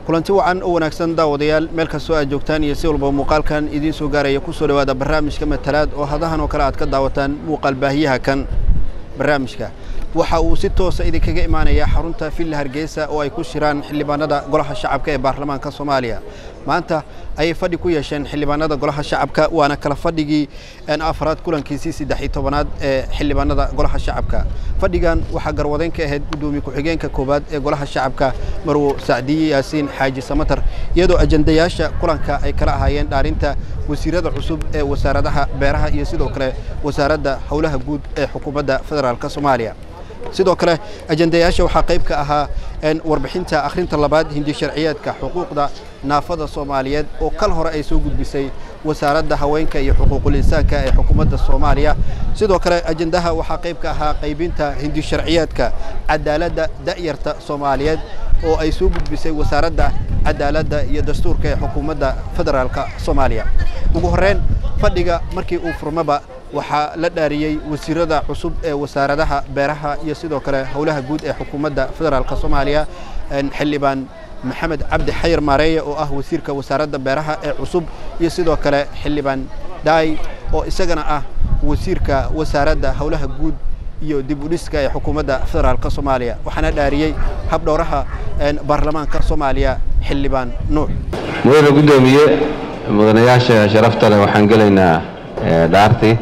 kulanti wacan oo wanaagsan daawadayaal meel kastoo aad joogtaan iyo si walba muuqaalkan idiin soo gaaraya ku soo dhowaada barnaamijka matalaad oo hadahan oo kale aad ka daawataan muuqaal baahiyaha kan barnaamijka waxa uu si toosa idinkaga imaanayaa xarunta villa hargeysa oo ay ku shiraan xildhibaanada golaha shacabka ee baarlamaanka soomaaliya maanta ayay fadhi ku yeesheen xildhibaanada golaha shacabka waana kala fadhigii afraad kulankiisii saddex iyo tobanaad ee xildhibaanada golaha shacabka fadhigan waxaa garwadeyn ka ahayd guddoomiye ku-xigeenka koowaad ee golaha shacabka marwo sacdiye yaasiin xaaji samatar iyadoo ajandayaasha kulanka ay kala ahaayeen dhaarinta wasiirada cusub ee wasaaradaha beeraha iyo sidoo kale wasaaradda howlaha guud ee xukuumadda federaalk soomaaliya sidoo kale ajandayaasha waxaa qayb ka ahaa warbixinta akhrinta labaad hindi sharciyeedka xuquuqda naafada soomaaliyeed oo kal hore ay soo gudbisay wasaaradda haweenka iyo xuquuqul insaanka ee xukuumadda soomaaliya sidoo kale ajandaha waxaa qayb ka ahaa qaybinta hindi sharciyeedka cadaaladda da'yarta soomaaliyeed oo ay soo gudbisay wasaaradda cadaaladda iyo dastuurka ee xukuumadda federaalk soomaaliya ugu horreyn fadhiga markii uu furmaba waxaa la dhaariyey wasiirada cusub ee wasaaradaha beeraha iyo sidoo kale howlaha guud ee xukuumadda federaalk soomaaliya xildhibaan maxamed cabdi xayir maareeye oo ah wasiirka wasaaradda beeraha ee cusub iyo sidoo kale xildhibaan dhaay oo isagana ah wasiirka wasaaradda howlaha guud iyo dib u dhiska ee xukuumadda federaalk soomaaliya waxaana dhaariyey habdhowraha baarlamaanka soomaaliya xildhibaan nuux mudane guddoomiye mudanayaasha sharafta leh waxaan gelaynaa dhaartii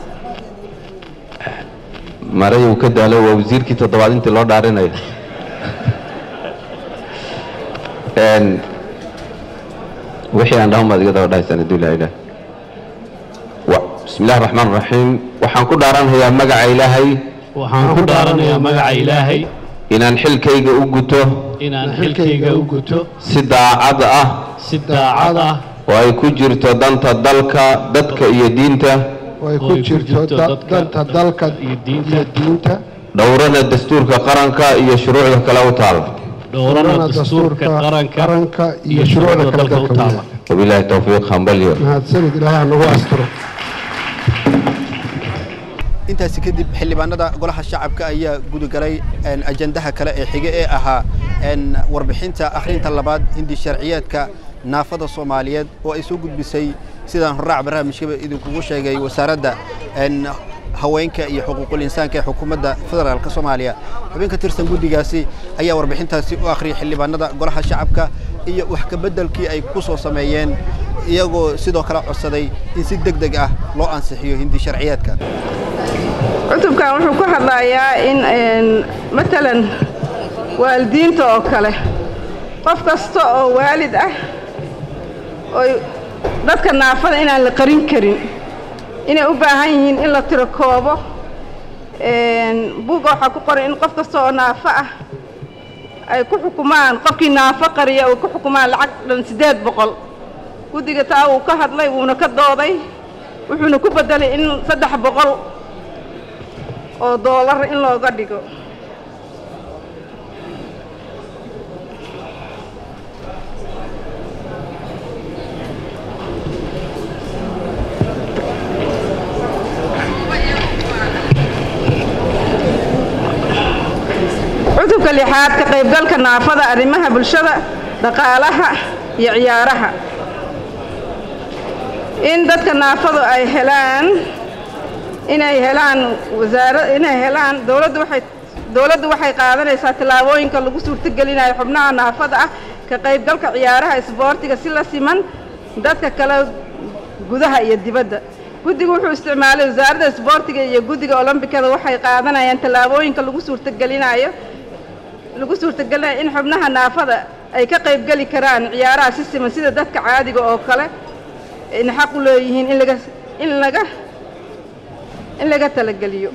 maray uu ka daalo waa wasiirkii toddobaad intii loo dhaarinayo wixii aan dhahan baad iga daba dhahaysaan hadduu ilaha ilaah bismi illahi raxmaan raxiim waxaan ku dhaaranhayaa magaca ilaahay waxaan ku dhaaranayaa magaca ilaahay inaan xilkayga u guto inaan xilkayga u guto si daacad ah si daacad ah oo ay ku jirto danta dalka dadka iyo diinta oo ay ku jirto danta dalka iyo diinta iyo diinta dhowrana dastuurka qaranka iyo shuruucda kale u taal dhowrana dastuurka qaranka qaranka iyo shuruucda kale dalka u dalka taala wabilaahi towfiiq hambalyo mahadsanid ilaahay ha nagu asturo intaasi kadib xildhibaanada golaha shacabka ayaa gudagalay ajandaha kale ee xige ee ahaa warbixinta akhrinta labaad hindi sharciyeedka naafada soomaaliyeed oo ay soo gudbisay sidaan horraac barnaamijkaba idinkugu sheegay wasaaradda haweenka iyo xuquuqul insaanka ee xukuumadda federaalk soomaaliya xubin ka tirsan guddigaasi ayaa warbixintaasi u akhriyay xildhibaanada golaha shacabka iyo wax kabeddelkii ay ku soo sameeyeen iyagoo sidoo kale codsaday in si deg deg ah loo ansixiyo hindi sharciyeedka cutubkan wuxuu ku hadlayaa in matalan waalidiinta oo kale qof kasta oo waalid ah oy dadka naafada inaan la qarin karin inay u baahan yihiin in la tiro koobo buugga waxaa ku qoran in qof kasta oo naafo ah ay ku xukumaan qofkii naafo qariya ay ku xukumaan lacag dhan siddeed boqol guddiga taa wuu ka hadlay wuuna ka dooday wuxuuna ku beddelay in saddex boqol oo doolar in looga dhigo cutubka lixaad ka qaybgalka naafada arrimaha bulshada dhaqaalaha iyo ciyaaraha in dadka naafadu ay helaan inay helaan wasaara inay helaan dowladdu waxay dowladdu waxay qaadanaysaa tallaabooyinka lagu suurtogelinayo xubnaha naafada ah ka qaybgalka ciyaaraha isboortiga si la siman dadka kale gudaha iyo dibadda guddigu wuxuu isticmaalay wasaaradda isboortiga iyo guddiga olombikada waxay qaadanayaan tallaabooyinka lagu suurtogelinayo lagu suurtagelinayo in xubnaha naafada ay ka qaybgeli karaan ciyaaraha si siman sida dadka caadiga oo kale in xaq u leeyihiin in laga in laga in laga talageliyo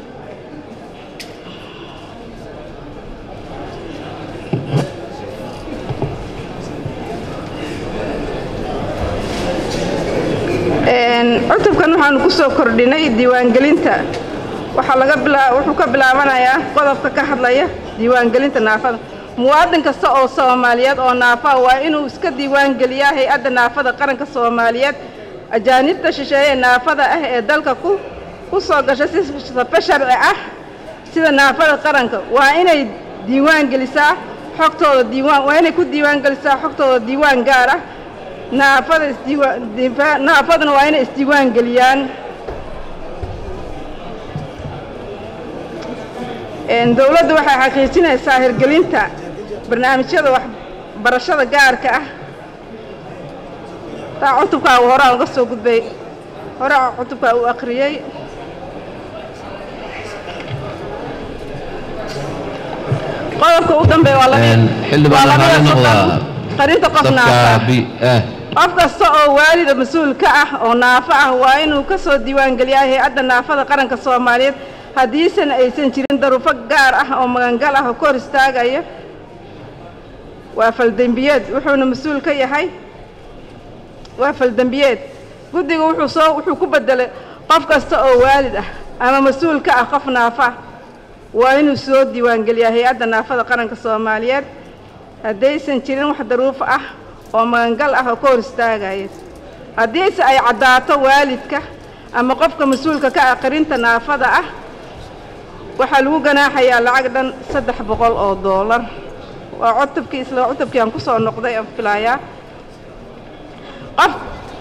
cutubkan waxaanu ku soo kordhinay diiwaangelinta waxaa laga bilaa wuxuu ka bilaabanayaa qodobka ka hadlaya diiwaangelinta naafada muwaadin kasta oo soomaaliyeed oo naafa waa inuu iska diiwaangeliyaa hay-adda naafada qaranka soomaaliyeed ajaanibta shisheeye naafada ah ee dalka ku ku soo gasha si safe sharci ah sida naafada qaranka waa inay diiwaan gelisaa xogtooda diiwaan waa inay ku diiwaan gelisaa xogtooda diiwaan gaar ah naafada isdiiwaan diifa- naafaduna waa inay isdiiwaan geliyaan Een, dowladdu waxay xaqiijinaysaa hirgelinta barnaamijyada waxbarashada gaarka ah taa cutubkaa uu horaa uga soo gudbay horaa cutubkaa uu akhriyey qodobka u dambeeya waa labi- Een, xildhibaan waa labada waxaa la soddon. noqdaa qarinta qof naafa safka b eh qof kasta oo waalida mas-uul ka ah oo naafo ah waa inuu ka soo diiwaangeliyaa hay-adda naafada qaranka soomaaliyeed haddiisan aysan jirin daruufo gaar ah oo magangal ah oo ka hor istaagaya waa faldembiyeed wuxuuna mas-uul ka yahay waa faldembiyeed guddiga wuxuu soo wuxuu ku bedelay qof kasta oo waalid ah ama mas-uul ka ah qof naafo ah waa inuu soo diiwaangeliyaa hay-adda naafada qaranka soomaaliyeed haddaysan jirin wax daruufo ah oo magangal ah oo ka hor istaagaya haddiise ay caddaato waalidka ama qofka mas-uulka ka ah qarinta naafada ah waxaa lagu ganaaxayaa lacag dhan saddex boqol oo doolar waa cutubkii isla cutubkii aan ku soo noqday aan filayaa qof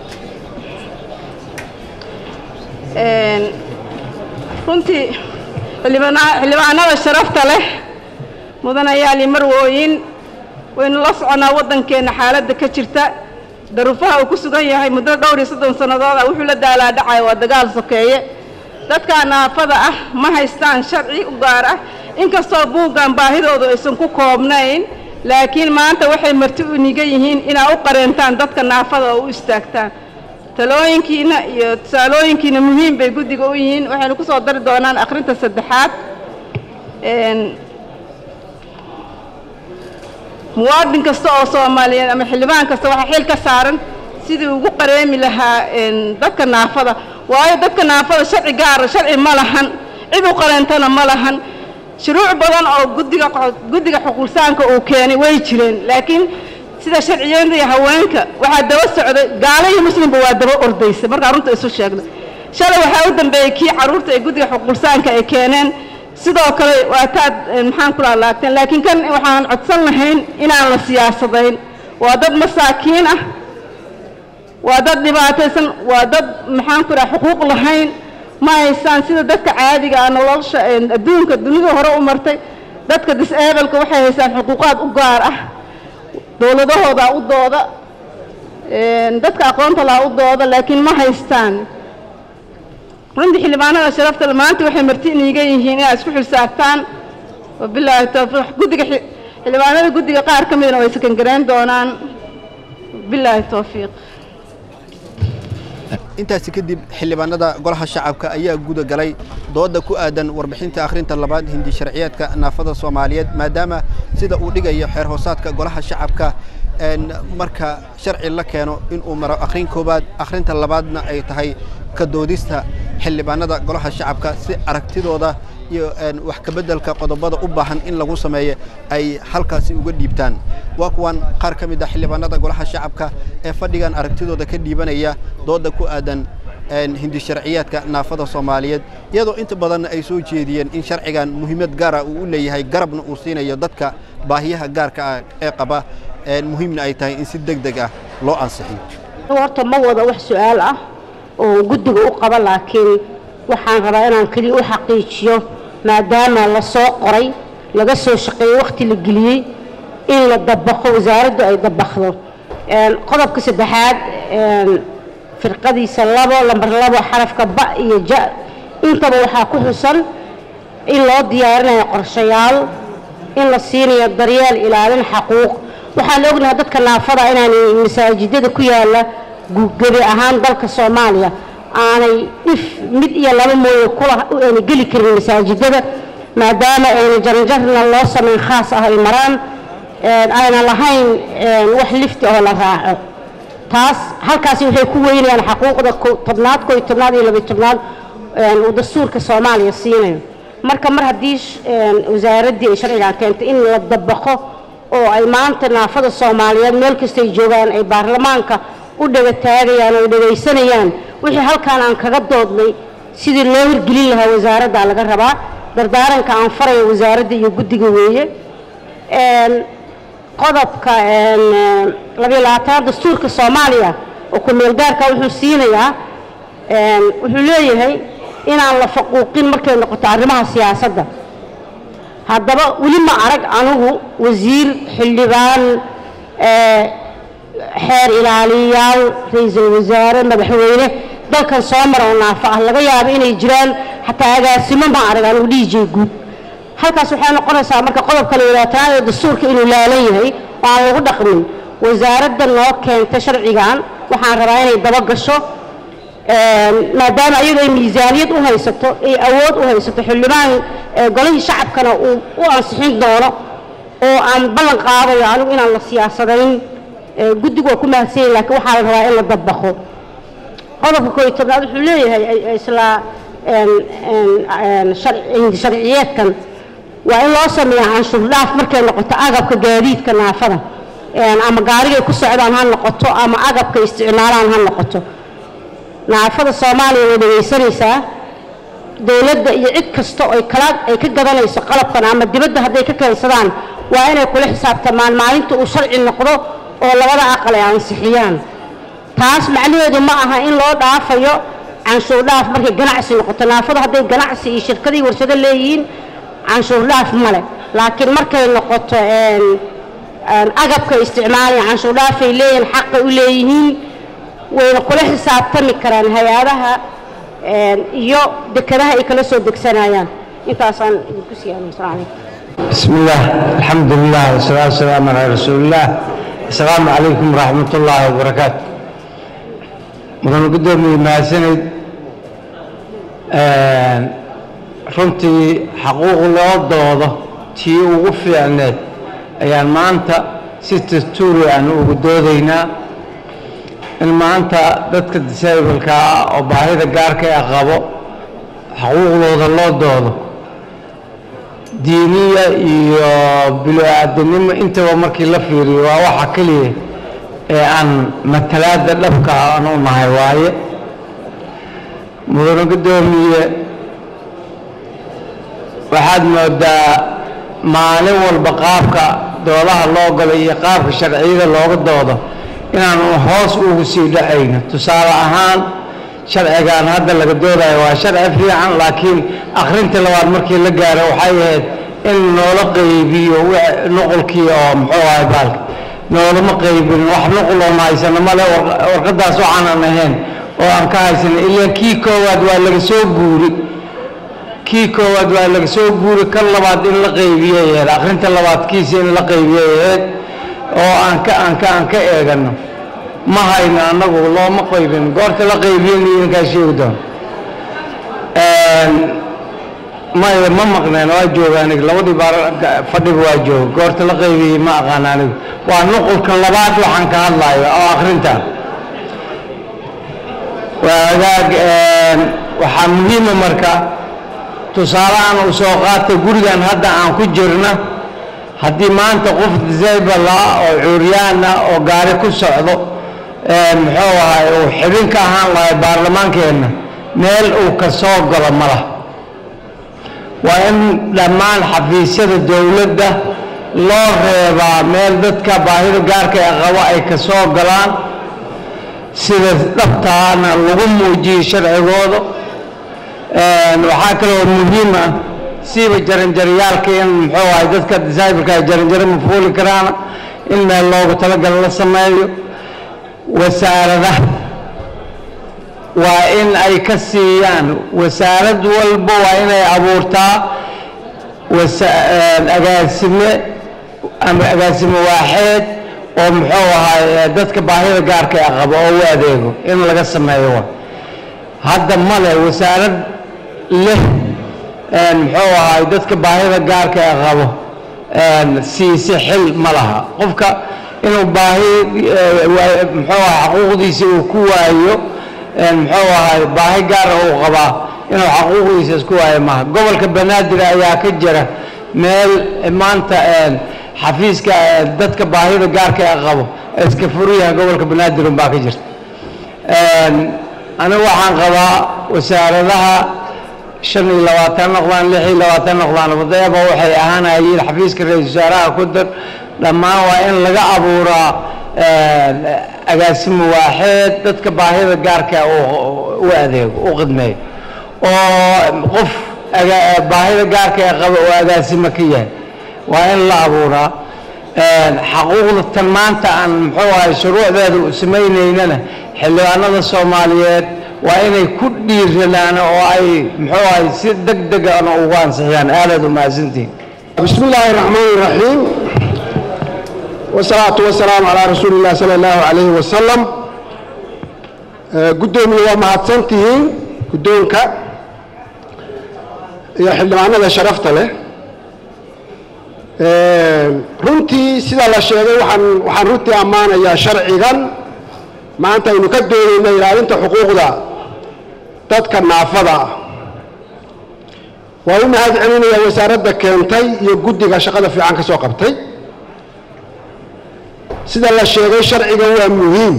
Een, runtii xildhibaana- xildhibaanada sharafta leh mudanayaal iyo marwooyin waynu la soconaa waddankeenna xaaladda ka jirta daruufaha uu ku sugan yahay muddo dhowr iyo soddon sannadood ah wuxuu la daalaa dhacaya waa dagaal sokeeye dadka naafada ah ma haystaan sharci u gaar ah inkastoo buuggan baahidoodu aysan ku koobnayn laakiin maanta waxay marti u nigan yihiin inaa u qareentaan dadka naafada oo u istaagtaan talooyinkiina iyo tusaalooyinkiina muhiim bay guddiga u yihiin waxaynu ku soo dari doonaan akhrinta saddexaad Een, muwaadin kasta oo soomaaliyeed ama xildhibaan kasta waxaa xil ka saaran sidii ugu qareemi lahaa een, dadka naafada waayo dadka naafada sharci gaara sharci ma lahan cid u qareentana ma lahan shuruuc badan oo guddiga qo- guddiga xuquuqsaanka uu keenay way jireen laakiin sida sharciyeenta iyo haweenka waxaa daba socday gaalo iyo muslimba waa daba ordaysa markaa runta isu sheegno shalay waxaa u dambeeyey kii carruurta ee guddiga xuquuqsaanka ay keeneen sidoo kale waa taad eh, maxaan ku laalaagteen laakiin kan waxaan codsan lahayn inaan la siyaasadayn waa dad masaakiin ah waa dad dhibaataysan waa dad maxaan ku dhaha xuquuq lahayn ma haystaan sida dadka caadiga ah nolosha eh, adduunka dunida hore u martay dadka disableka waxay haystaan xuquuqaad u gaar ah dowladahooda u dooda een, dadka aqoonta laha u dooda laakiin ma haystaan runtii xildhibaanada sharafta leh maanta waxay marti iniiga yihiin inaad isku xilsaabtaan wabilaahi towfiiq guddiga xi- xildhibaanada guddiga qaar ka midna way sakangarayn doonaan bilaahi towfiiq intaasi kadib xildhibaanada golaha shacabka ayaa guda galay dooda ku aadan warbixinta akhrinta labaad hindi sharciyeedka naafada soomaaliyeed maadaama sida uu dhigayo xeer hoosaadka golaha shacabka een, marka sharci la keeno inuu maro akhrin koowaad akhrinta labaadna ay tahay ka doodista xildhibaanada golaha shacabka si aragtidooda iyo een, wax ka beddelka qodobada u baahan in lagu sameeyo ay halkaasi uga dhiibtaan waa kuwan qaar ka mid ah xildhibaanada golaha shacabka ee fadhigan aragtidooda ka dhiibanaya dooda ku aadan een, hindi sharciyaadka naafada soomaaliyeed iyadoo inta badan ay soo jeediyeen in sharcigan muhiimad gaara uu u leeyahay garabna uu siinayo dadka baahiyaha gaarka ah ee qaba een, muhiimna ay tahay in si deg deg ah loo ansixiyo horta ma wada wax su-aal ah oo guddiga u qaba laakiin waxaan rabaa inaan keliya u xaqiijiyo maadaama la soo qoray laga soo shaqeeyey wakhti la geliyey in la dabaqo wasaaraddu ay dabaqdo Een, qodobka saddexaad een, firqadiisa labo lambar labo xarafka ba iyo ja intaba waxaa ku xusan in loo diyaarinayo qorshayaal in la siinayo daryeel ilaalin xaquuq waxaan ognahay dadka naafada inaanay masaajidada ku yaala gu- gebi ahaan dalka soomaaliya aanay dhif mid iyo laba mooye kula ayna geli karin masaajidada maadaama ayna jaranjarna loo samayn khaas ah ay maraan een, ayna lahayn een, wax lifti oo la raaco taas halkaasi waxay ku weynayaan xaquuqda ko- tobnaad koo iyo tobnaad iyo labiyo tobnaad een, uu dastuurka soomaaliya siinayo marka mar haddii sh- een, wasaaraddii ay sharcigan keentay in la dabaqo oo ay maanta naafada soomaaliyeed meel kastay joogaan ay baarlamaanka u dhegataagayaan oo dhegaysanayaan wixii halkaan aan kaga doodnay sidii loo hirgelin lahaa wasaaradda laga rabaa dardaaranka aan farayo wasaaradda iyo guddiga weeye Een, qodobka labayo labaatanaad dastuurka soomaaliya oo ku-meelgaarka wuxuu siinayaa wuxuu leeyahay inaan la faquuqin markay noqoto arrimaha siyaasadda haddaba weli ma arag anigu wasiir xildhibaan xeer ilaaliyayaal ra-iisul wasaare madaxweyne dalkan soo mara oo naafo ah laga yaabo inay jiraan xataa agaasimo ma arag anigu dhiijay guud halkaas waxay noqonaysaa marka qodobka la yidhaatanaad ee dastuurka inuu laalan yahay oo aan lagu dhaqmin wasaaradda noo keenta sharcigan waxaan rabaa inay daba gasho maadaama iyadu ay miisaaniyad u haysato ay awood u haysato xildhibaan golihii shacabkana uu u ansixin doono oo aan ballan qaadayo anigu inaan la siyaasadayn guddigu waa ku mahadsan yahin lakiin waxaa la rabaa in la dabaqo qodobka koo iyo tobnaad wuxuu leeyahay isla sharciyeedkan waa in loo sameeya canshuur dhaaf markay noqoto agabka gaadiidka naafada ama gaarigay ku socdaan ha noqoto ama agabka isticmaalaan ha noqoto naafada soomaaliya way dhegaysanaysaa dowladda iyo cid kasta oy kala ay ka gadanayso qalabkan ama dibadda hadday ka keensadaan waa inay kula xisaabtamaan maalinta uu sharci noqdo oo labada aqal ay ansixiyaan taas macnaheedu ma aha in loo dhaafayo canshuur dhaaf markay ganacsi noqoto naafada hadday ganacsi iyo shirkadii warshado leeyihiin canshuur dhaaf male laakiin markay noqoto agabka isticmaalaya canshuur dhaafay leeyihiin xaqay u leeyihiin wayna kula xisaabtami karaan hay-adaha iyo dekadaha ay kala soo degsanayaan intaasaan idinku siiyaan asalaam calaykum بسم الله الحمد لله والصلاة والسلام على رسول الله السلام عليكم ورحمة الله وبركاته مدن قدومي ما سند runtii xaquuq loo doodo tii ugu fiicneed ayaan maanta si dastuuri aan ugu doodaynaa in maanta dadka disableka ah oo baahida gaarka ah qabo xaquuqdooda loo doodo diiniya iyo bilo-aadanimo intaba markii la fiiriyo waa waxa keliya ee aan matalaada dhabka aan u nahay waaye mudane guddoomiye waxaad moodaa maalin walba qaabka doodaha loo galo iyo qaabka sharciyada looga doodo inaanu hoos ugu sii dhacayno tusaale ahaan sharcigan hadda laga doodayo waa sharci fiican laakiin akhrinta labaad markii la gaaro waxay ahayd in noola qaybiyo nuqulkii oo muxuu ahay baalka noolama qaybin wax nuqul oon haysano male warqadaas waxaanan ahayn oo aan ka haysano ilaa kii koowaad waa laga soo guuri kii koowaad waa laga soo guuri kan labaad in la qaybiyay ahayd akhrinta labaadkiisa in la qaybiyay ahayd oo aan ka aan ka aan ka eegano ma hayno annagu looma qaybin goorta la qaybiyeyna idinkaa sheegi doon maya ma maqneen waa jooga aniga labadii baar fadhiba waa jooga goorta la qaybiyey ma aqaan anigu waa nuqulka labaad waxaan ka hadlayo oo akhrinta waa agaag waxaa muhiima marka tusaalahan uu soo qaata gurigan hadda aan ku jirna haddii maanta qof disable ah oo cuuryaan ah oo gaari ku socdo muxuu ahay uu xibin ka ahaan lahay baarlamaankeenna meel uu ka soo galo ma lah waa in dhammaan xafiisyada dowladda loo reebaa meel dadka baahida gaarka ee qabo ay ka soo galaan sida dhabtaana lagu muujiyo sharcigooda waxaa kaloo muhiim ah siiba jaranjaryaalka in muxuu ahay dadka disableka ay jaranjaro ma fuuli karaana in meel loogu talagalo la sameeyo wasaaradaha waa in ay ka siiyaan wasaarad walba waa inay abuurtaa agaasime ama agaasime waaxeed oo muxuu ahay dadka baahida gaarka ee qabo oo u adeego in laga sameeyo wa hadda male wasaarad leh muxuu ahay dadka baahida gaarka ee qabo siise xil ma laha qofka inuu baahi muxuu ahay xaquuqdiisa uu ku waayo muxuu ahay baahi gaara uu qabaa inuu xaquuqdiisa isku waayo maaha gobolka banaadir ayaa ka jira meel maanta xafiiska dadka baahida gaarka ee qabo iska furyaha gobolka banaadir unbaa ka jirta anigu waxaan qabaa wasaaradaha shan iyo labaatan noqdaan lix iyo labaatan noqdaan wadaeba waxay ahaanayeen xafiiska ra-isul wasaaraha ku dar dhammaan waa in laga abuuraa agaasimo waaxeed dadka baahida gaarka u adeego u khidmeeyo oo qof baahida gaarka ee qaba oo agaasimo ka yahay waa in la abuuraa xaquuqda tan maanta aan muxuu ahay shuruucdeeda u samaynaynana xildhibaanada soomaaliyeed waa inay ku dhiiradaan oo ay muxuu ahay si deg degana ugu ansixiyaan aadaad u mahadsantihin بسم الله الرحمن الرحيم والصلاة والسلام على رسول الله صلى الله عليه وسلم قدومي ومهدسنتهين قدومك يا حلمانا شرفت له runtii sida la sheegay waxaan waxaan runtii ammaanayaa sharcigan maanta aynu ka doonayna ilaalinta xuquuqda dadka naafada ah waa u mahad celinayaa wasaaradda keentay iyo guddiga shaqada fiican ka soo qabtay sida la sheegay sharcigan waa muhiim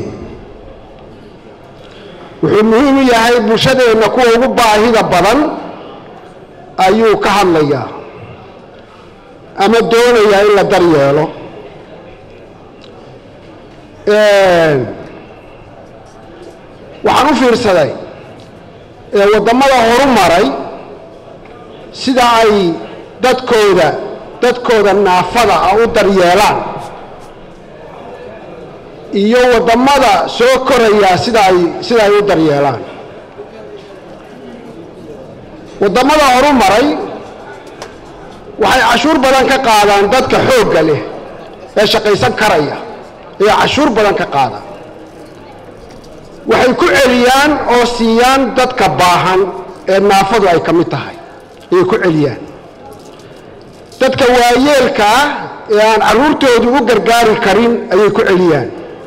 wuxuu muhiim u yahay bulshadeenna kuwa ugu baahida badan ayuu ka hadlayaa ama doonayaa in la daryeelo waxaan u fiirsaday waddamada horu maray sida ay dadkooda dadkooda naafada ah u daryeelaan iyo waddamada soo koraya sida ay sida ay u daryeelaan waddamada horu maray waxay cashuur badan ka qaadaan dadka xoogga leh ee shaqaysan karaya ayay cashuur badan ka qaadaan waxay ku celiyaan oo siiyaan dadka baahan ee naafadu ay ka mid tahay ayay ku celiyaan dadka waayeelka ah ee aan carruurtoodu u gargaari karin ayay ku celiyaan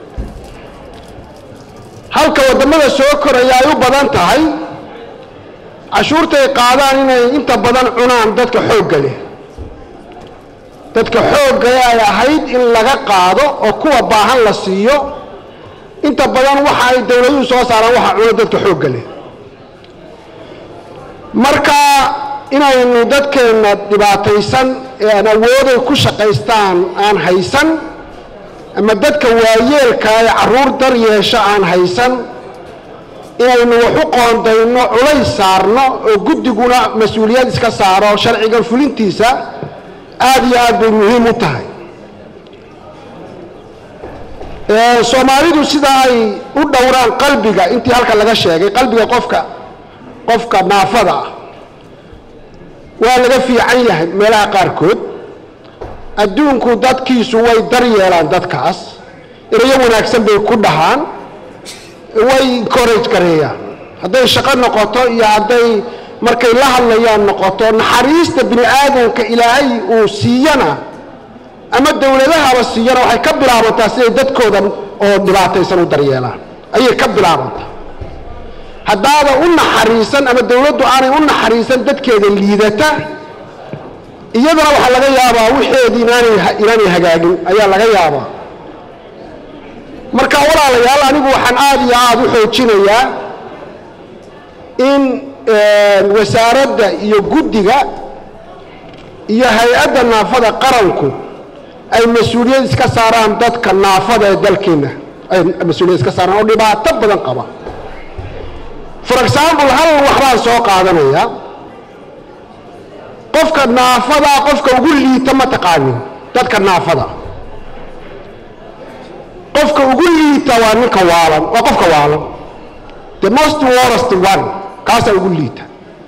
halka waddamada soo koraya ay u badan tahay cashuurtay qaadaan inay inta badan cunaan dadka xoogga leh dadka xoogga ay ahayd in laga qaado oo kuwa baahan la siiyo inta badan waxa ay dowladuhu soo saaraan waxa cuno dadka xoogga leh marka inaynu dadkeenna dhibaataysan ee aan awooday ku shaqaystaan aan haysan ama dadka waayeelka ee carruur dar yeesho aan haysan inaynu wax u qoondayno culays saarno oo guddiguna mas-uuliyad iska saaro sharcigan fulintiisa aad iyo aad bay muhiim u tahay soomaalidu sida ay u dhowraan qalbiga intii halka laga sheegay qalbiga qofka qofka naafada ah waa laga fiican yahay meelaha qaarkood adduunku dadkiisu way daryeelaan dadkaas erayo wanaagsan bay ku dhahaan way encourage gareeyaan hadday shaqo noqoto iyo hadday markay la hadlayaan noqoto naxariista bini aadamka ilaahay uu siiyana ama dowladahaba siiyana waxay ka bilaabantaa siday dadkooda oo dhibaataysan u daryeelaan ayay ka bilaabantaa haddaada u naxariisan ama dowladdu aanay u naxariisan dadkeeda liidata iyadana waxaa laga yaabaa wixeedii inaanay inaanay hagaagin ayaa laga yaabaa marka walaalayaal anigu waxaan aada iyo aada u xoojinayaa in wasaaradda iyo guddiga iyo hay-adda naafada qaranku ay mas-uuliyad iska saaraan dadka naafada ee dalkeenna ay mas-uuliyad iska saaraan oo dhibaato badan qaba for example hal waxbaan soo qaadanayaa qofka naafada qofka ugu liita ma taqaanin dadka naafada qofka ugu liita waa ninka waalan waa qofka waalan the most worst one kaasaa ugu liita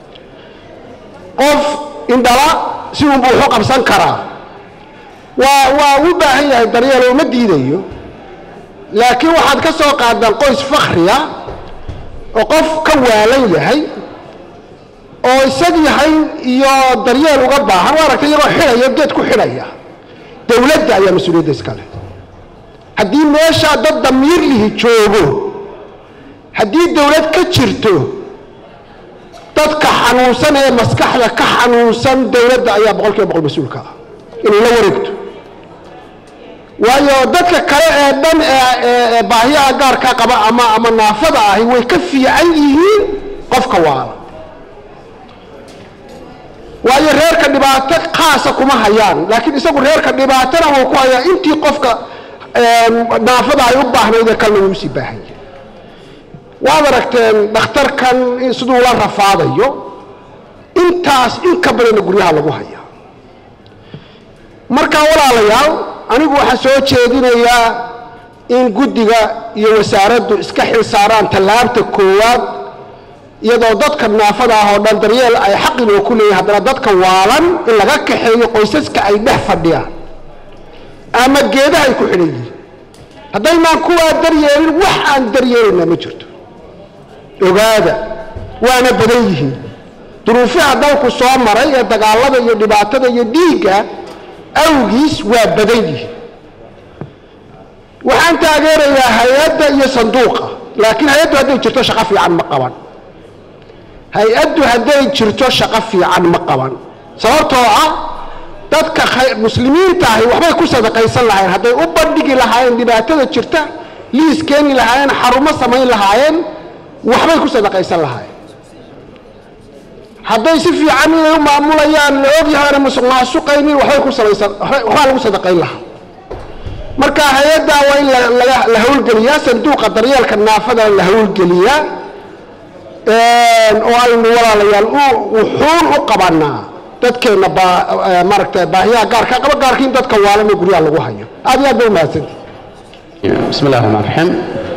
qof indhala si unbuu waxu qabsan karaa waa waa u baahan yahay daryeel uma diidayo laakiin waxaad ka soo qaadaan qoys fakhriya oo qof ka waalan yahay oo isag yahay iyo daryeel uga baahan waa aragtay iyagoo xidhaya geed ku xidhaya dowladda ayaa mas-uuliyadda iskale haddii meeshaa dad damiir lihi joogo haddii dowlad ka jirto dadka xanuunsan ee maskaxda ka xanuunsan dowladda ayaa boqol kiiba boqol mas-uulka ah inay la wareegto waayo dadka kale ee dhan ee baahiyaha gaarka qaba ama ama naafada ahi way ka fiican yihiin qofka waala waayo reerka dhibaato khaasa kuma hayaan laakiin isagu reerka dhibaatana wuu ku hayaa intii qofka naafada ay u baahnayd ee kalna wuu usii baahan yahay waad aragteen dhakhtarkan siduu la rafaadayo intaas in ka badanna guryaha lagu hayaa markaa walaalayaal anigu waxaan soo jeedinayaa in guddiga iyo wasaaraddu iska xil saaraan tallaabta koowaad iyadoo dadka naafada ah oo dhan daryeel ay xaqinoo ku leeyahay haddana dadka waalan in laga kaxeeyo qoysaska ay dhex fadhiyaan ama geedaha ay ku xidhan yihiin haddaynaan kuwaa daryeelin wax aan daryeelaynaa ma jirto ogaada waana badan yihiin duruufaha dalku soo maray ee dagaalada iyo dhibaatada iyo dhiigga awgiis waa badan yihiin waxaan taageerayaa hay-adda iyo sanduuqa laakiin hay-addu hadday jirto shaqo fiican ma qaban hay-addu hadday jirto shaqo fiican ma qaban sababtoo ah dadka muslimiinta ahi waxbay ku sadaqaysan lahaayeen hadday u bandhigi lahaayeen dhibaatada jirta liis keeni lahaayeen xarumo samayn lahaayeen waxbay ku sadaqaysan lahaayeen hadday si fiican inay u maamulayaan la ogyahaana musuq maasuqaynin waxbay ku salaysan waxbaa lagu sadaqayn lahaa marka hay-addaa waa in la hawlgeliyaa sanduuqa daryeelka naafada la hawlgeliyaa oo aynu walaalayaal wuxuun u qabanaa dadkeenna maaragta baahiyaha gaarka qaba gaarkiin dadka waalan ee guryaha lagu hayo aad iyo aad ba umahadsanti bismi illahi raxmaan raxiim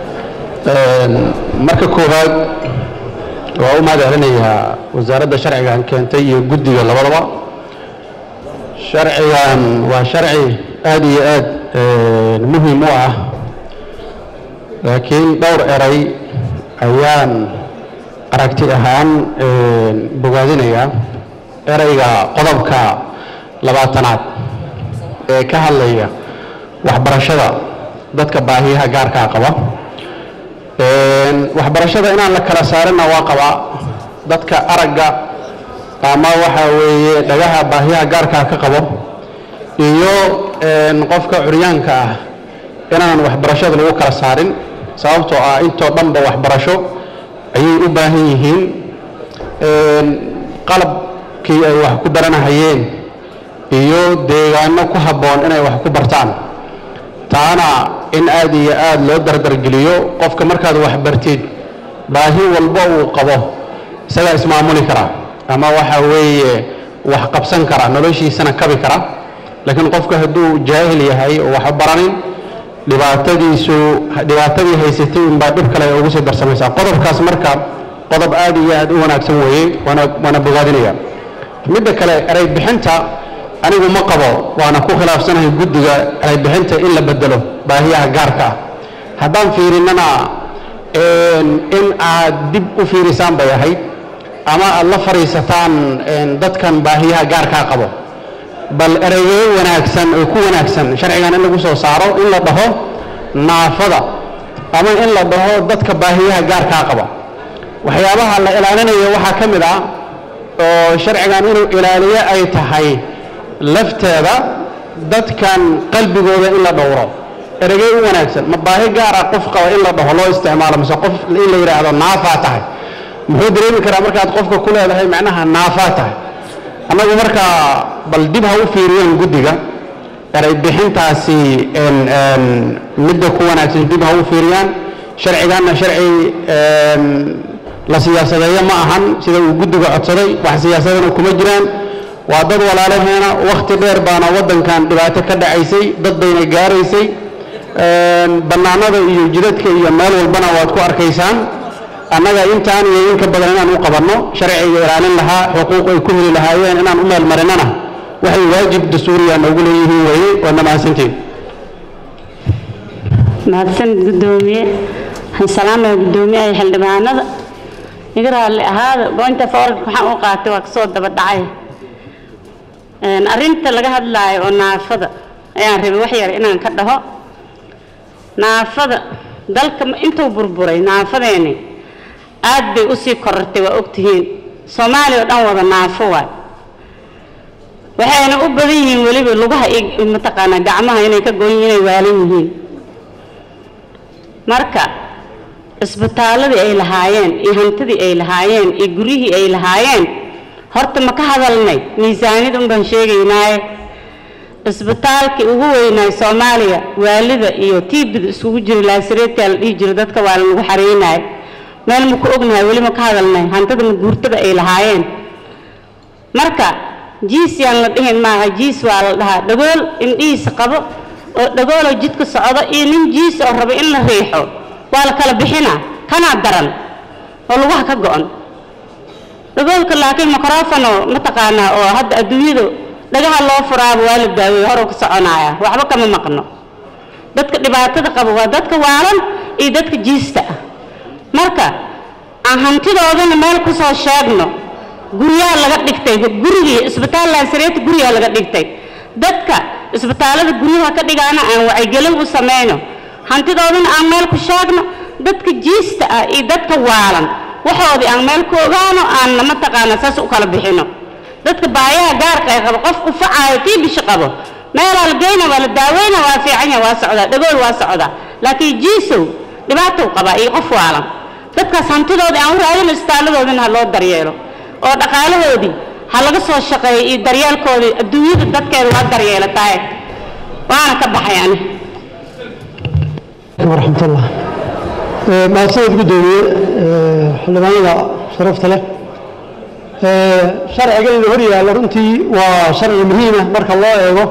marka koowaad waa u mahad celinayaa wasaaradda sharcigan keentay iyo guddiga labadaba sharcigan waa sharci aad iyo aad muhim u ah laakiin dhowr eray ayaan aragti ahaan bogaadinayaa erayga qodobka labaatanaad ee ka hadlaya waxbarashada dadka baahiyaha gaarkaa qaba waxbarashada inaan la kala saarina waa qabaa dadka aragga ama waxa weeye dhagaha baahiyaha gaarkaa ka qabo iyo qofka curyaanka ah inaan waxbarashada lagu kala saarin sababtoo ah intoo dhanba waxbarasho ayay u baahan yihiin qalabkii ay wax ku baranahayeen iyo deegaano ku habboon inay wax ku bartaan taana in aad iyo aad loo dardargeliyo qofka markaad wax bartid baahi walba uu qabo isagaa ismaamuli kara ama waxa weeye wax qabsan kara noloshiisana kabi kara laakiin qofka hadduu jaahil yahay oo wax baranin dhibaatadiisu dhibaatadii haysatay unbaa dhib kale ay ugu sii darsamaysaa qodobkaas marka qodob aad iyo aad u wanaagsan weeye waana waana bogaadinaya midda kale eray bixinta anigu ma qabo waana ku khilaafsanahay guddiga eray bixinta in la bedelo baahiyaha gaarka ah haddaan fiirinnana in aad dib u fiirisaan bay ahayd ama aad la fadhiisataan dadkan baahiyaha gaarkaa qabo bal ereygeyo wanaagsan oo ku wanaagsan sharcigan in lagu soo saaro in la dhaho naafada ama in la dhaho dadka baahiyaha gaarkaa qaba waxyaabaha la ilaalinayo waxaa ka mid ah oo sharcigan inuu ilaaliyo ay tahay lafteeda dadkan qalbigooda in la dhowro ereygey u wanaagsan ma baahi gaara qof qaba in la dhaho loo isticmaalo mise qof in la yidhaahdo naafaa tahay muxuu dareemi karaa markaad qofka ku leedahay macnaha naafaa tahay annagu markaa bal dib ha u fiiriyeen guddiga eray bixintaasi midda ku wanaagsan dib ha u fiiriyaan sharciganna sharci la siyaasadeeyo ma ahan sida uu guddiga codsaday wax siyaasadana kuma jiraan waa dad walaalaheena wakhti dheer baana waddankan dhibaato ka dhacaysay dad bayna gaaraysay bannaanada iyo jidadka iyo meel walbana waad ku arkaysaan annaga intaan iyo in ka badan inaan u qabanno sharciga ilaalin lahaa xuquuq ay ku heli lahaayeen inaan u meel marinana waxay waajib dastuuriya noogu leeyihiin weeye waadna mahadsantiin mahadsan guddoomiye waxaan salaamaya guddoomiyaha xildhibaanada iga raalli ahaada goynta foorarka waxaan u qaatay waa kasoo daba dhacay arrinta laga hadlaayo oo naafada ayaan rabay wax yar inaan ka dhaho naafada dalka intuu burburay naafadeeni aad bay usii korortay waa ogtihiin soomaaliya oo dhan wada naafo waay waxayna u badan yihiin weliba lugaha iyo mataqaanaa gacmaha inay ka goon yihiin inay waalan yihiin marka isbitaaladii ay lahaayeen iyo hantidii ay lahaayeen iyo guryihii ay lahaayeen horta ma ka hadalnay miisaaniyad un baan sheegaynaaye isbitaalkii ugu weynaay soomaaliya waalida iyo tiibida isugu jira laasireedkaa la dhihi jiro dadka waa lagu xareynayo meel ma ku ognahay weli ma ka hadalnay hantida ma guurtada ay lahaayeen marka jiis yaan la dhihin maaha jiis waa la dhahaa dhagool indhihiisa qabo oo dhagooloo jidka socdo iyo nin jiis oo raba in la riixo waa la kala bixinaa kanaa daran oo lugaha ka go-an dhagoolka laakiin microfono mataqaanaa oo hadda adduunyadu dhagaha loo furaaba waa la daaweeye horuu ka soconaaya waxba kama maqno dadka dhibaatada qaba waa dadka waalan iyo dadka jiista ah marka aan hantidoodana meel ku soo sheegno guryaha laga dhigtay gurigii isbitaal laasireeta guryaha laga dhigtay dadka isbitaallada guryaha ka dhigaana aan wacyigelin u samayno hantidoodana aan meel ku sheegno dadka jiista ah iyo dadka waalan waxoodii aan meel ku ogaano aanna mataqaana saas u kala bixino dadka baayaha gaarka ay qabo qof ufacaayo tii bishi qabo meelaa la geyna waa la daaweyna waa fiican yahay waa socdaa dhagool waa socdaa laakiin jiisow dhibaatou qabaa iyo qof waalan dadkaas hantidoodii aan u raadino isbitaaladoodina ha loo daryeelo oo dhaqaalahoodii ha laga soo shaqeeyo iyo daryeelkoodii adduunyada dadkeeda waa daryeelatahay waana ka baxay ani ورحمة الله ما سيد قدومي حلمانيا شرفت له شرع قال الهرية لرنتي وشرع مهمة بارك الله ايوه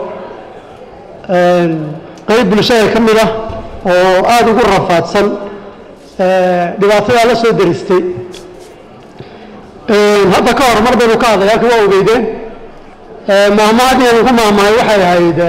قريب بلشاية كملة وآد يقول رفات سن dhibaatada la soo daristay hadda ka hor mar baynu ka hadlay halka waa ogeydeen maahmaadiyanu ku maahmahay waxay ahayd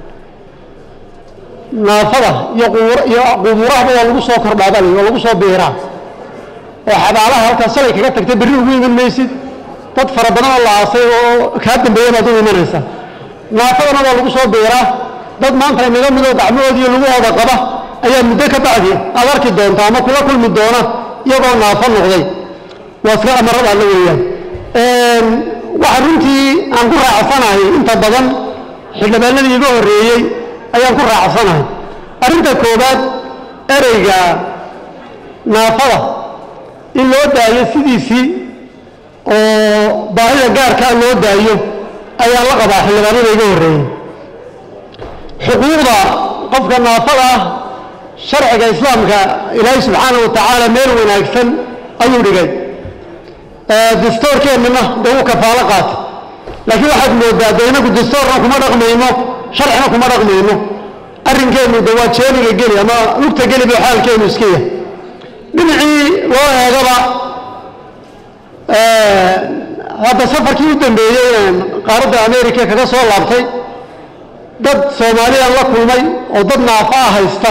naafada iyo iyo qubuurahaba waa lagu soo kordhaabal waa lagu soo biiraa oo xabaalaha halkaa salay kaga tagtay berri ugu iman maysid dad fara badan oo la aasay oo kaa dambeeya baad u imanaysa naafadana waa lagu soo biiraa dad maanta inaga midoo gacmahood iyo lugahooda qaba ayaa muddo ka bacdi aad arki doonta ama kula kulmi doona iyagoo naafo noqday waa iska amarada alla weeyaan waxa runtii aan ku raacsanahay inta badan xildhibaanadii iga horreeyey ayaan ku raacsanahay arrinta koowaad ereyga naafada in loo daayo sidiisii oo baahida gaarkaa loo daayo ayaa la qabaa xildhibaanada iga horreeyey xuquuqda qofka naafada ah sharciga islaamka ilaahay subxaana wa tacaala meel wanaagsan ayuu dhigay dastoorkeennana dee uu kafaalo qaata laakiin waxaad moodaa dee inagu dastoorna kuma dhaqmayno sharcina kuma dhaqmayno arrinkeennu de waa jeeniga geli ama lugta geli buu xaalkeennu iska yahay dhinacii loo eegaba hadda safarkii u dambeeyey qaaradda america kaga soo laabtay dad soomaaliyan la kulmay oo dad naafa ah haysta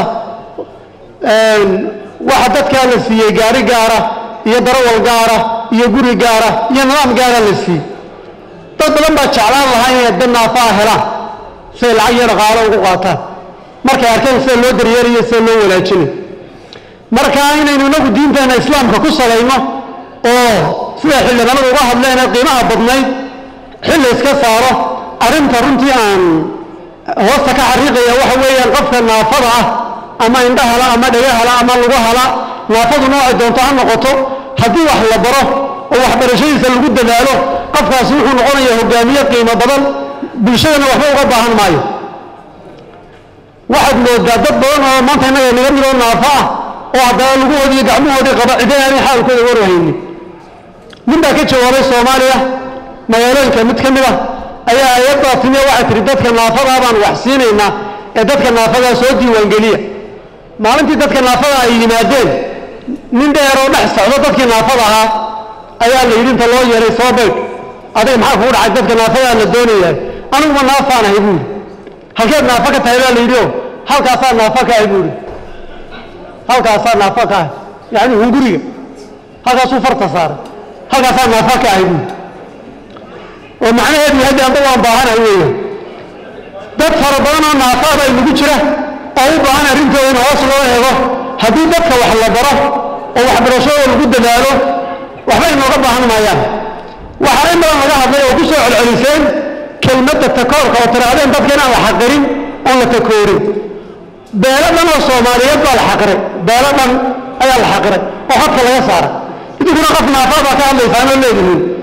waxa dadkaa la siiyey gaari gaara iyo darawal gaara iyo guri gaara iyo nidaam gaara la siiyey dad badan baa jeclaan lahaa inay dad naafaa helaan siay lacag iyo dhaqaalo ugu qaataan markay arkeen sida loo daryeelayo sida loo wanaajinayo marka inaynu inagu diinteena islaamka ku salayno oo sida xildhibaanadu uga hadleen ee qiimaha badnayd xilli iska saaro arrinta runtii aan hoosta ka xariiqaya waxa weeyaan qofka naafada ah ama indhahala ama dhagahala ama lugahala naafadu noocay doonto ha noqoto haddii wax la baro oo waxbarashadiisa lagu dadaalo qofkaasi wuxuu noqonayaa hogaamiye qiimo badan bulshadana waxba uga baahan maayo waxaad moodaa dad badan oo maanta innaga naga midoo naafo ah oo haddana luguhoodii iyo gacmahoodii qaba cidina aanay xaalkooda warhaynin nin baa ka jawaabay soomaaliya magaalooyinka mid ka mid ah ayaa ayaddaa timiya waxay tihi dadka naafadaa baan wax siinaynaa ee dadka naafadaa soo diiwaangeliya maalintii dadka naafada ay yimaadeen nin dheeroo dhex socdo dadkii naafada ahaa ayaa la yidhi inta loo yeeray soo baydh adiga maxaa kugu dhacay dadka naafadaa la doonayaa aniguma naafaan ahay buuri halkeed naafo ka tahay baa la yidhi o halkaasaa naafo ka ahay buuri halkaasaa naafo ka ahay yacni hunguriga halkaasuu farta saaray halkaasaa naafo ka ahay buuri oo macnaheedu yahay amba waan baahanahay weeyaan dad fara badan oo naafaada inagu jira oo u baahan arrintooda in hoos loo eego haddii dadka wax la baro oo waxbarashadooda lagu dadaalo waxba inooga baahan maayaan waxaa in badan laga hadlay oo ku soo celceliseen kelmadda takoorka oo tirahdeen dadka inaan la xaqirin oon la takoorin beelo dhan oo soomaaliyeed baa la xaqiray beelo dhan ayaa la xaqiray oo xadka laga saaray idinkuna qof naafaa baa ka hadlaysaan oo leedihiin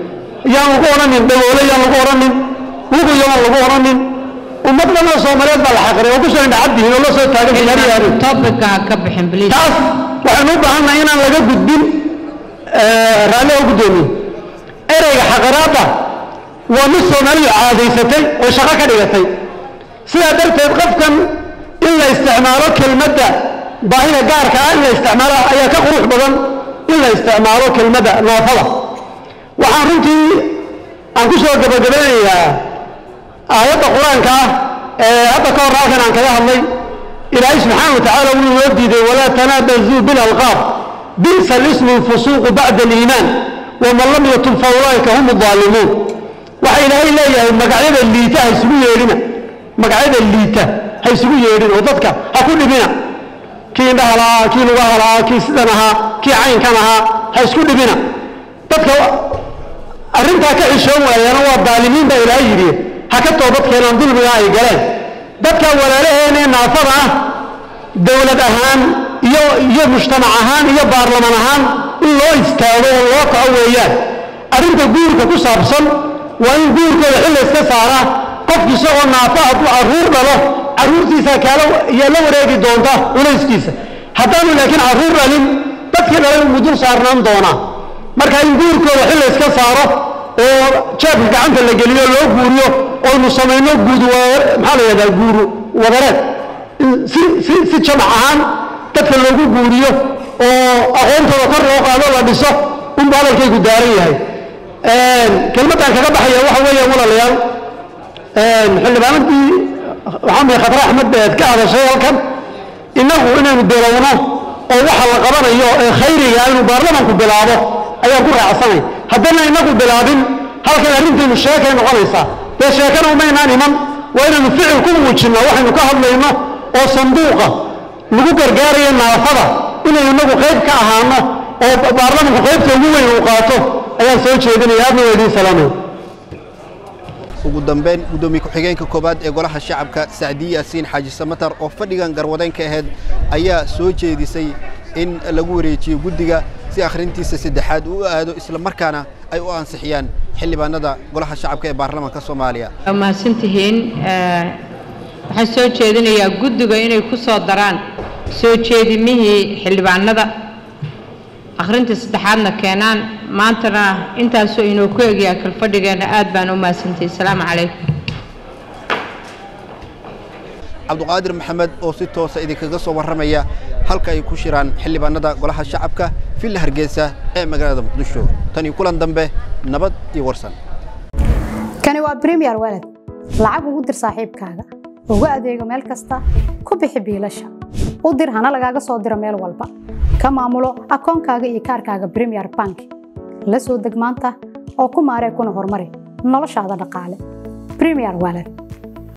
yaan lagu odhanin dhagoole yaan lagu odhanin wugu yaan lagu odhanin ummad dhan oo soomaaliyeed baa la xaqiray oo kusoo indhacaddihin oo la soo taagan yahay topica ha ka bixin please taas waxaynu u baahannahay inaan laga gudbin raalli oo guddoomiye ereyga xaqiraadda waa mid soomaalidu caadaysatay oo shaqo ka dhigatay sidaa darteed qofkan in la isticmaalo kelmadda baahida gaarka ah in la isticmaalo ayaa ka qurux badan in la isticmaalo kelmadda naafada waxaan runtii aan ku soo gabagabeynayaa aayadda qur-aanka ah ee hadda ka hor halkan aan kaga hadlay ilaahay subxaana wa tacaala wuu inoo diiday walaa tanaabazuu bilalqaab bi'sa lismu lfusuuqu bacda aliimaan waman lam yatub fa ulaa'ika hum aalimuun waxa ilaahay leeyahay magacyada liita ha isugu yeedhina magacyada liita ha isugu yeedhin oo dadka ha ku dhibina kii indhaha lahaa kii lugaha lahaa kii sidan ahaa kii caynkan ahaa ha isku dhibina dadka arrintaa ka xishoon waayana waa daalimiin baa ilaahay yidhi ha ka toobad keenaan dulmiga ay galeen dadka walaalaheen ee naafada ah dowlad ahaan iyo iyo mujtamac ahaan iyo baarlaman ahaan in loo istaago oo loo kaco weeyaan arrinta guurka ku saabsan waa in guurkooda xilla iska saaraa qofki isagoo naafa hadduu carruur dhalo carruurtiisa kaala yaa la wareegi doonta culayskiisa haddaanu laakiin carruur dhalin dadkii dhalay umu dul saarnaan doonaa marka in guurkooda xilla iska saaro oo jeebka gacanta la geliyo loo guuriyo oynu samayno guud maxaa la yidhahdaa guuru wadareed si si si jamac ahaan dadka loogu guuriyo oo aqoontooda kor loo qaado la dhiso unba hadalkaygu daaran yahay kelmaddan kaga baxaya waxa weeyaan walaalayaal xildhibaanadii waxaan bay khatar axmed beed ka hadashay halkan innagu inaynu bilowno oo waxa la qabanayo ee khayriga inuu baarlamanku bilaabo ayaan ku raacsanay haddana inagu bilaabin halkan arrintaynu sheekay noqonaysaa dee sheekana umaynaan iman waa inaynu ficil ku muujinno waxaynu ka hadlayno oo sanduuqa lagu gargaarayo naafada inaynu inagu qayb ka ahaano oo baarlamanku qaybta ugu weyn uu qaato ayaan soo jeedinaya aadna waa idiin salaamay ugu dambeyn guddoomiye ku-xigeenka koowaad ee golaha shacabka sacdiye yaasiin xaaji samatar oo fadhigan garwadeyn ka ahayd ayaa soo jeedisay in lagu wareejiyo guddiga si akhrintiisa saddexaad uu aado isla markaana ay u ansixiyaan xildhibaanada golaha shacabka ee baarlamaanka soomaaliya waa mahadsantihiin waxaan soo jeedinayaa guddiga inay ku soo daraan soo jeedimihii xildhibaanada akhrinta saddexaadna keenaan maantana intaasoo inoo ku egyaa kalfadhigeenna aad baan u mahadsantihi asalaamu calaykum cabduqaadir maxamed oo si toosa idinkaga soo warramaya halka ay ku shiraan xildhibaanada golaha shacabka villa hargeysa ee magaalada muqdisho tan iyo kulan dambe nabad iyo warsan kani waa bremiyer walad lacag ugu dir saaxiibkaaga ugu adeego meel kasta ku bixi biilasha u dir hana lagaaga soo diro meel walba ka maamulo akoonkaaga iyo kaarkaaga bremiyer bank la soo deg maanta oo ku maaree kuna horumari noloshaada dhaqaale bremiyer walad